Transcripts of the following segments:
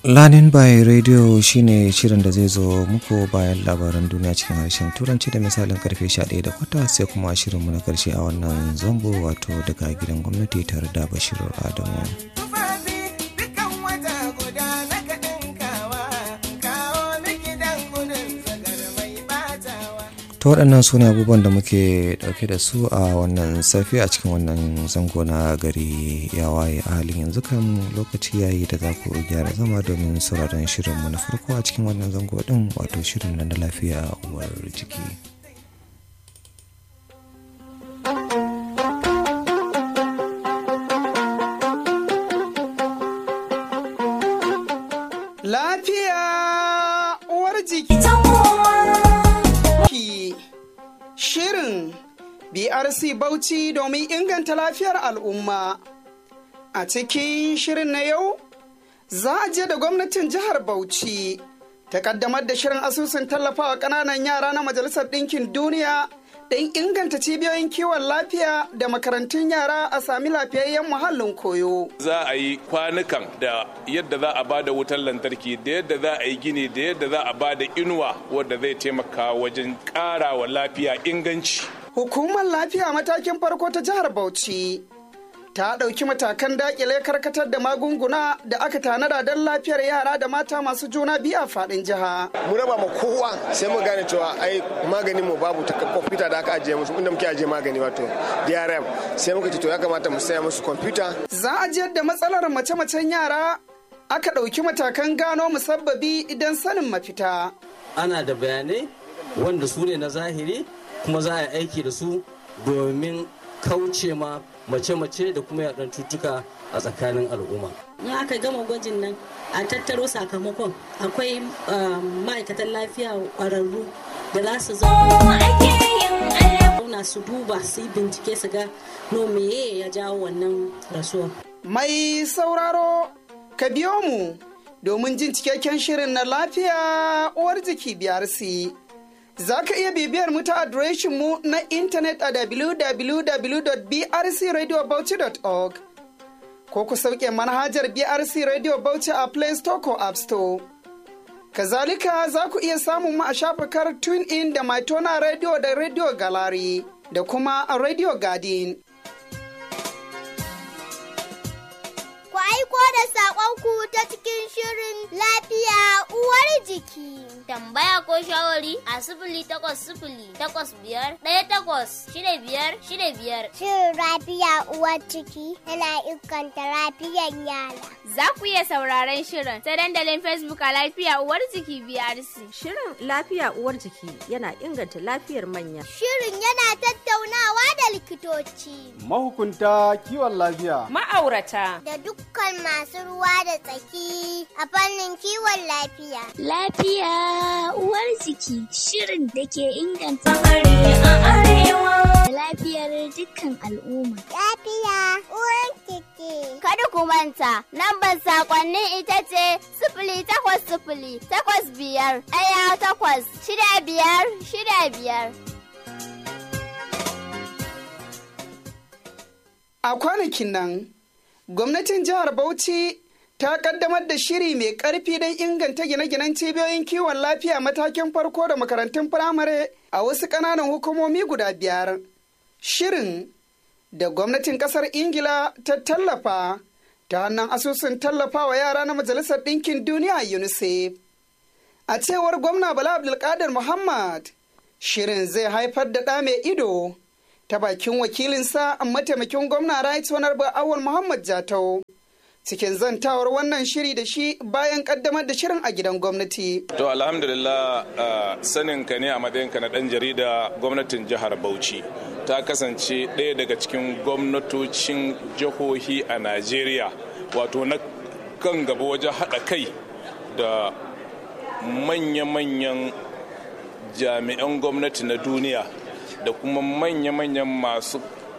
Learning by Radio shine shirin da zai zo muku bayan labaran duniya cikin harshen turanci da misalin karfe 11 da kwata sai kuma shirinmu na karshe a wannan zango wato daga gidan gwamnati tare da Bashiru Adamu. ta waɗannan su ne abubuwan da muke ɗauke da su a wannan safi a cikin wannan zango na gari ya waye a halin yanzu kan lokaci yayi da za ku gyara zama domin sauraron shirinmu na farko a cikin wannan zango ɗin wato shirin na lafiya uwar jiki. Lafiya uwar jiki. Shirin BRC Bauchi domin inganta lafiyar al'umma. A cikin shirin na yau, za a je da gwamnatin jihar Bauchi ta kaddamar da shirin asusun tallafawa ƙananan yara na Majalisar Ɗinkin Duniya don inganta cibiyoyin kiwon lafiya da makarantun yara a sami lafiyayyen muhallin koyo. Za a yi kwanukan da yadda za a ba da wutar lantarki da yadda za a yi gini da yadda za a ba da inuwa wadda zai taimaka wajen ƙara wa lafiya inganci. Hukumar lafiya matakin farko ta jihar Bauchi ta ɗauki matakan daƙile karkatar da magunguna da aka tanada don lafiyar yara da mata masu juna biyu a faɗin jiha. Mu raba ma kowa sai mu gane cewa ai maganin mu babu ta kwamfuta da aka ajiye musu inda muke ajiye magani wato DRM sai muka ce to ya kamata mu saya musu kwamfuta. Za a jiyar da matsalar mace-macen yara aka ɗauki matakan gano musabbabi idan sanin mafita. Ana da bayanai wanda su ne na zahiri kuma za a yi aiki da su domin kauce ma mace-mace da kuma yaɗan cutuka a tsakanin al'umma. In aka gama gwajin nan a tattaro sakamakon akwai ma'aikatan lafiya ƙwararru da za su zauna su duba su yi bincike su ga no meye ya jawo wannan rasuwa. Mai sauraro ka biyo mu domin jin cikakken shirin na lafiya uwar jiki biyar si. Za ka iya bibiyar mu ta adireshin mu na intanet a www.brcradiobauchi.org ko ku sauke manhajar BRC Radio Bauchi a Play Store ko App Store. Kazalika za ku iya samun mu a shafakar TuneIn da Maitona Radio da Radio Gallery da kuma a Radio Garden. Ku aiko da saƙonku ta cikin shirin lafiya uwar jiki. Tambaya ko shawari a sifili takwas sifili takwas biyar ɗaya takwas shida biyar shida biyar. Shirin lafiya uwar ciki yana inganta lafiyar yara. Za ku iya sauraron shirin ta dandalin Facebook a lafiya uwar jiki BRC. Shirin lafiya uwar jiki yana inganta lafiyar manya. Shirin yana tattaunawa da likitoci. Mahukunta kiwon lafiya. Ma'aurata. Da dukkan masu ruwa da tsaki a fannin kiwon lafiya. Lafiya uwar jiki shirin da ke inganta a arewa. Lafiyar dukkan al'umma. Lafiya uwar jiki. Kada ku manta, lambar sakonnin ita ce sifili takwas sifili takwas biyar ɗaya takwas shida biyar shida biyar. A kwanakin nan, gwamnatin jihar Bauchi ta kaddamar da shiri mai karfi don inganta gine-ginen cibiyoyin kiwon lafiya matakin farko da makarantun firamare a wasu ƙananan hukumomi guda biyar. Shirin da gwamnatin ƙasar Ingila ta tallafa ta hannun asusun tallafawa yara na Majalisar Ɗinkin Duniya UNICEF. A cewar gwamna Bala Abdulkadir Muhammad, shirin zai haifar da ɗa mai ido ta bakin wakilinsa mataimakin gwamna Right Honorable Awal Muhammad Jatau. cikin zantawar wannan shiri da shi bayan kaddamar da shirin a gidan gwamnati. To alhamdulillah uh, sanin ka ne a matsayinka na ɗan jarida gwamnatin jihar Bauchi ta kasance ɗaya daga cikin gwamnatocin jihohi a Najeriya wato na kan gaba wajen haɗa kai da manya-manyan jami'an gwamnati na duniya da kuma manya-manyan masu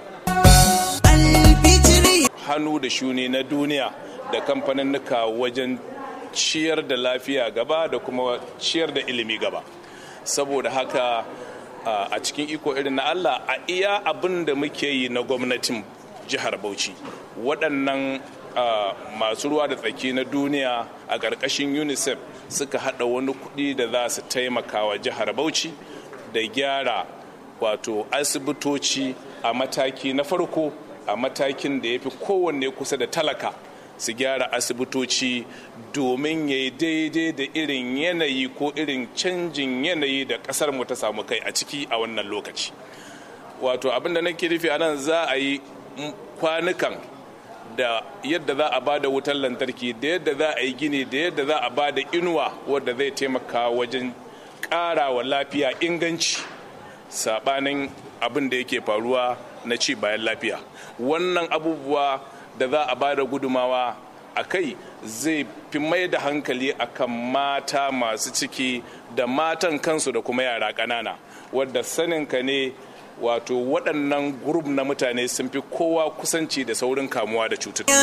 hannu da shuni na duniya da kamfaninnika wajen ciyar da lafiya gaba da kuma ciyar da ilimi gaba saboda haka a cikin iko irin na allah a iya abin da muke yi na gwamnatin jihar bauchi waɗannan masu ruwa da tsaki na duniya a ƙarƙashin unicef suka haɗa wani kuɗi da za su taimaka wa jihar bauchi da gyara wato asibitoci a mataki na farko a matakin da ya fi kowanne kusa da talaka su gyara asibitoci domin ya yi daidai da irin yanayi ko irin canjin yanayi da ƙasar mu ta samu kai a ciki a wannan lokaci wato abinda nake nufi a nan za a yi kwanukan da yadda za a ba da wutar lantarki da yadda za a yi gini da yadda za a ba da inuwa wadda zai taimaka wajen ƙara wa lafiya inganci saɓanin abin da yake faruwa na ci bayan lafiya wannan abubuwa da za a ba da gudumawa a kai zai fi mai da hankali akan mata masu ciki da matan kansu da kuma yara ƙanana wadda saninka ne wato waɗannan grup na mutane sun fi kowa kusanci da saurin kamuwa da cututtuka.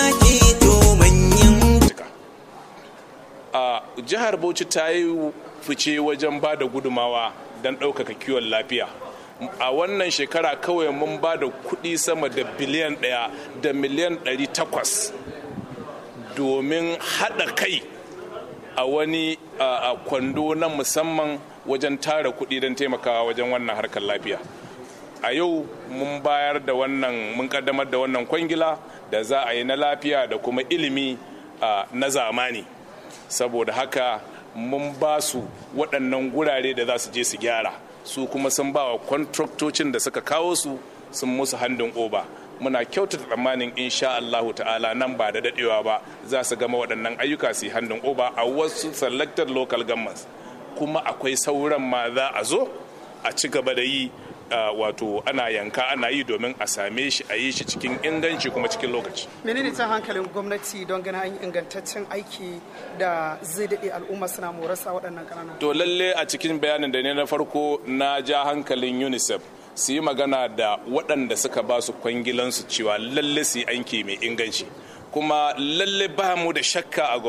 A jihar Bauchi ta yi fice wajen ba da gudumawa don ɗaukaka kiwon lafiya. A wannan shekara kawai mun ba da kuɗi sama da biliyan ɗaya da miliyan ɗari takwas domin haɗa kai a wani kwando na musamman wajen tara kuɗi don taimakawa wajen wannan harkar lafiya. a yau mun bayar da wannan mun kaddamar da wannan kwangila da za a yi na lafiya da kuma ilimi na zamani saboda haka mun ba su waɗannan gurare da za su je su gyara su kuma sun ba wa kwantraktocin da suka kawo su sun musu handin oba muna kyautata tsammanin insha Allahu ta'ala nan ba da dadewa ba za su gama waɗannan ayyuka su yi handin oba a wasu selected local governments kuma akwai sauran ma za a zo a ci gaba da yi Uh, wato ana yanka ana yi domin a same shi a yi shi cikin inganci kuma cikin lokaci. menene ta hankalin gwamnati don ganin an ingantaccen aiki da zai daɗe al'umma suna morasa waɗannan ƙananan to lalle a cikin bayanin da ne na farko na ja hankalin unicef su yi magana da waɗanda suka ba su kwangilansu cewa lalle su yi aiki mai inganci kuma lalle ba mu da shakka a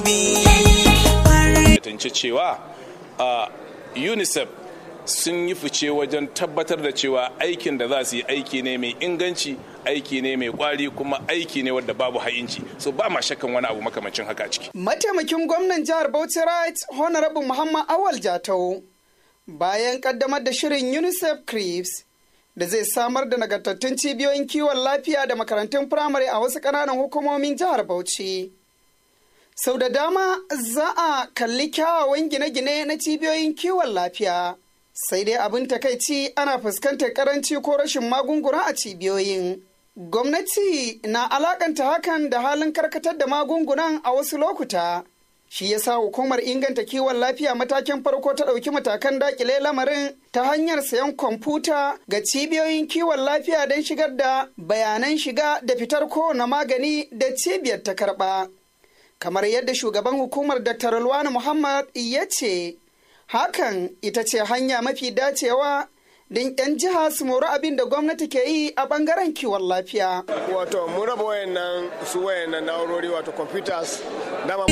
gwamnati cewa uh, unicef sun yi fice wajen tabbatar da cewa aikin da za su yi aiki ne mai inganci aiki ne mai kwari kuma aiki ne wadda babu hayinci so ba ma shakkan wani abu makamancin haka a ciki mataimakin gwamnan jihar bauchi right honorable muhammad awal jatau bayan kaddamar da shirin unicef creeps da zai samar da nagartattun cibiyoyin kiwon lafiya da makarantun firamare a wasu ƙananan hukumomin jihar bauchi sau da dama za a kalli kyawawan gine-gine na cibiyoyin kiwon lafiya sai dai abin takaici ana fuskantar karanci ko rashin magunguna a cibiyoyin. Gwamnati na alakanta hakan da halin karkatar da magungunan a wasu lokuta. Shi ya sa hukumar inganta kiwon lafiya matakin farko ta ɗauki matakan dakile lamarin ta hanyar sayan kwamfuta ga cibiyoyin kiwon lafiya don shigar da bayanan shiga da fitar kowane magani da cibiyar ta karɓa. Kamar yadda shugaban hukumar Dr. Rulwani Muhammad ya ce, hakan ita ce hanya mafi dacewa don 'yan jiha su mori abin da gwamnati ke yi a bangaren kiwon lafiya. Wato, mun raba wayannan su wayannan na'urori wato computers dama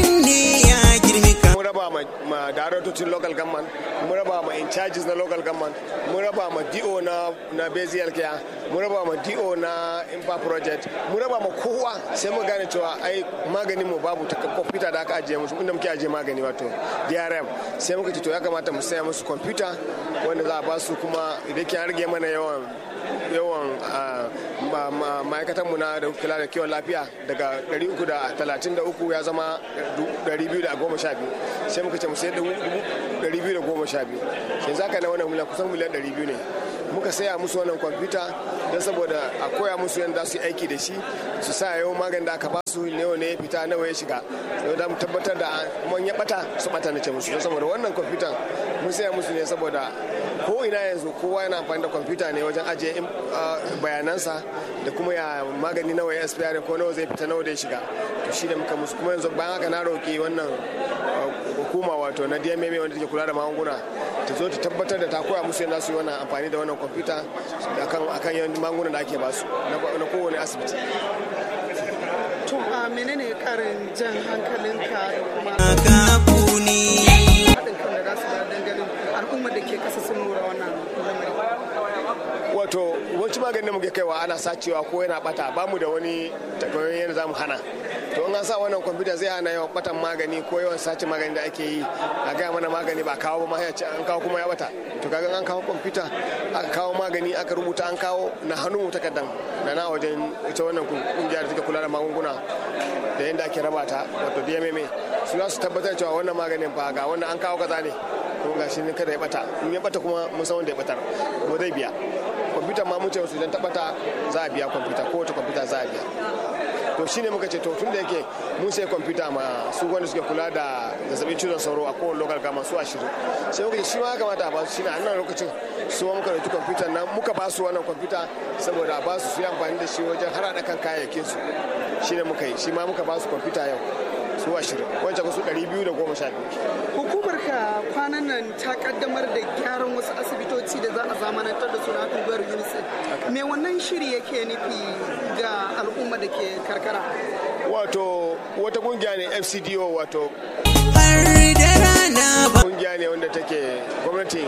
mun raba ma darautocin local government mun raba ma in charges na local government mun raba ma do na na basic care mun raba ma do na impa project mun raba ma kowa sai mu gane cewa ai maganin mu babu ta computer da aka ajiye musu inda muke ajiye magani wato DRM sai muka ce to ya kamata mu saya musu computer wanda za a ba su kuma idan ke rage mana yawan yawan ma'aikatanmu na da kula da kiwon lafiya daga 333 ya zama 212 sai muka ce mu sayar da 212 sai zaka na wannan miliyan kusan miliyan 200 ne muka saya musu wannan kwamfuta don saboda a koya musu yadda su yi aiki da shi su sa yau magani da aka ba su nawa ne ya fita nawa ya shiga yau da mu tabbatar da kuma ya bata su bata na ce musu don saboda wannan kwamfuta mun saya musu ne saboda ko ina yanzu kowa yana amfani da kwamfuta ne wajen ajiye bayanansa da kuma ya magani nawa ya expire ko nawa zai fita nawa da ya shiga to shi da muka musu kuma yanzu bayan haka na roki wannan hukuma wato na DMM wanda take kula da magunguna ta zo ta tabbatar da ta koya musu yadda su yi wannan amfani da wannan kwamfuta akan akan yawan magungunan da ake basu na kowane asibiti to a menene karin jan hankalinka da kuma haɗin kan da za su ba dangalin al'ummar da ke ƙasa sun lura wannan lamari wato yawanci maganin da muke kaiwa ana sacewa ko yana bata ba mu da wani takwaiwan yadda za mu hana to in an sa wannan kwamfuta zai hana yawan batan magani ko yawan sace magani da ake yi a gaya mana magani ba kawo ba ma ya ce an kawo kuma ya bata to kaga an kawo kwamfuta aka kawo magani aka rubuta an kawo na hannun mu takardan da na wajen ita wannan kungiyar da take kula da magunguna da yadda ake raba ta wato DMMA su za su tabbatar cewa wannan maganin fa ga wannan an kawo kaza ne kuma ga shi ne kada ya bata in ya bata kuma mun san wanda ya batar kuma zai biya kwamfuta ma mun ce su idan ta bata za a biya kwamfuta ko wata kwamfuta za a biya to shine muka ce to tun da yake mun sai kwamfuta ma su wanda suke kula da zazzabin cizon sauro a kowane local gama su ashirin sai muka ce shi ma ya kamata a ba su shine a nan lokacin su ma muka dauki kwamfuta nan muka ba su wannan kwamfuta saboda a ba su su yi amfani da shi wajen har haɗa kan kayayyakin su shine muka yi shi ma muka ba su kwamfuta yau su ashirin wancan su ɗari biyu da goma sha biyu. Hukumar ka kwanan nan ta kaddamar da gyaran wasu asibitoci da za a zamanantar da suna unguwar UNICEF. Me wannan shiri yake nufi ga al'umma da ke karkara? Wato wata kungiya ne FCDO wato kungiya ne wanda take gwamnatin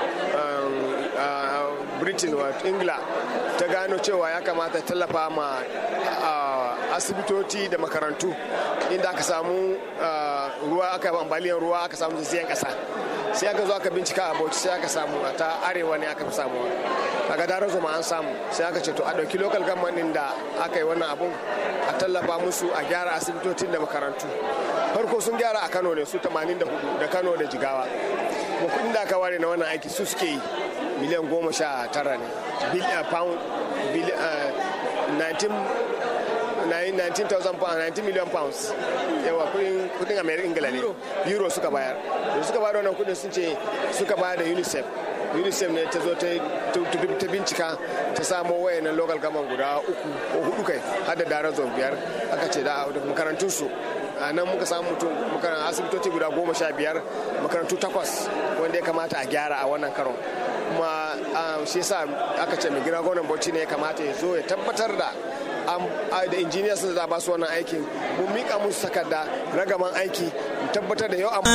Britain wato Ingila ta gano cewa ya kamata tallafa ma asibitoci da makarantu inda aka samu ruwa aka yi ambaliyar ruwa aka samu zazzayen kasa sai aka zo aka bincika a bauchi sai aka samu a ta arewa ne aka fi samu a ga daren zoma an samu sai aka ce to a ɗauki local government da aka yi wannan abun a tallafa musu a gyara asibitocin da makarantu farko sun gyara a kano ne su 84 da kano da jigawa kuma kudin da aka ware na wannan aiki su suke yi miliyan goma sha tara ne pound 19,000 pounds 19 million pounds yawa kudin kudin american ingila ne euro suka bayar da suka bayar wannan kudin sun ce suka bayar da unicef unicef ne ta zo ta bincika ta samo wayannan local government guda uku ko hudu kai har da daren zon biyar aka ce da makarantunsu a nan muka samu mutum asibitoci guda goma sha biyar makarantu takwas wanda ya kamata a gyara a wannan karon kuma shi yasa aka ce mai gina gwamnan bauchi ne ya kamata ya zo ya tabbatar da da injiniya sun za ba su wannan aikin mun mika musu takarda ragaman aiki mu tabbatar da yau a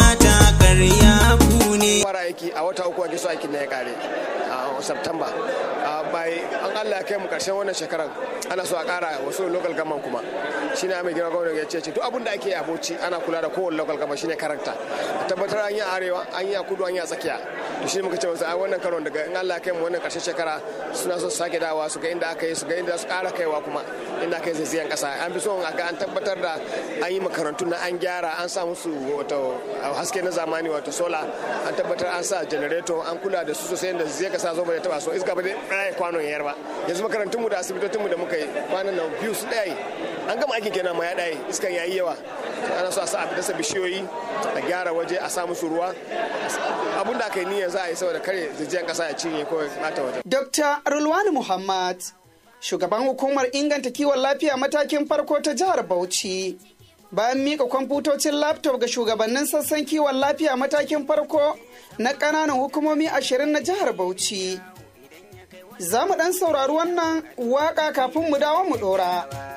fara aiki a wata uku ake so aikin na ya kare a September bai an Allah ya kai mu karshen wannan shekaran ana so a kara wasu local government kuma shine mai gina gwamnati ya ce duk abin da ake a Bauchi ana kula da kowane local government shine karanta a tabbatar an yi arewa an yi a kudu an yi a tsakiya to shi muka ce masa a wannan karon daga in Allah ya kai mu wannan karshen shekara suna so su sake dawa su ga inda aka yi su ga inda su kara kaiwa kuma inda aka yi zazzayan kasa an fi so a ga an tabbatar da an yi makarantu na an gyara an sa musu wato haske na zamani wato sola an tabbatar an sa generator an kula da su sosai da zai kasa zo bai taba so iska ba dai kwanon yayar ba yanzu makarantunmu da asibitocinmu da muka yi kwanan nan biyu su ɗaya an gama aikin kenan ma ya ɗaya iskan yayi yawa ana so a sa a dasa bishiyoyi a gyara waje a sa musu ruwa abun da aka yi niyyar za a yi saboda kare zijiyan kasa ya cinye ko bata waje. Dr. Rulwani Muhammad shugaban hukumar inganta kiwon lafiya matakin farko ta jihar Bauchi bayan mika kwamfutocin laptop ga shugabannin sassan kiwon lafiya matakin farko na ƙananan hukumomi ashirin na jihar Bauchi. Za mu ɗan saurari wannan waƙa kafin mu dawo mu ɗora.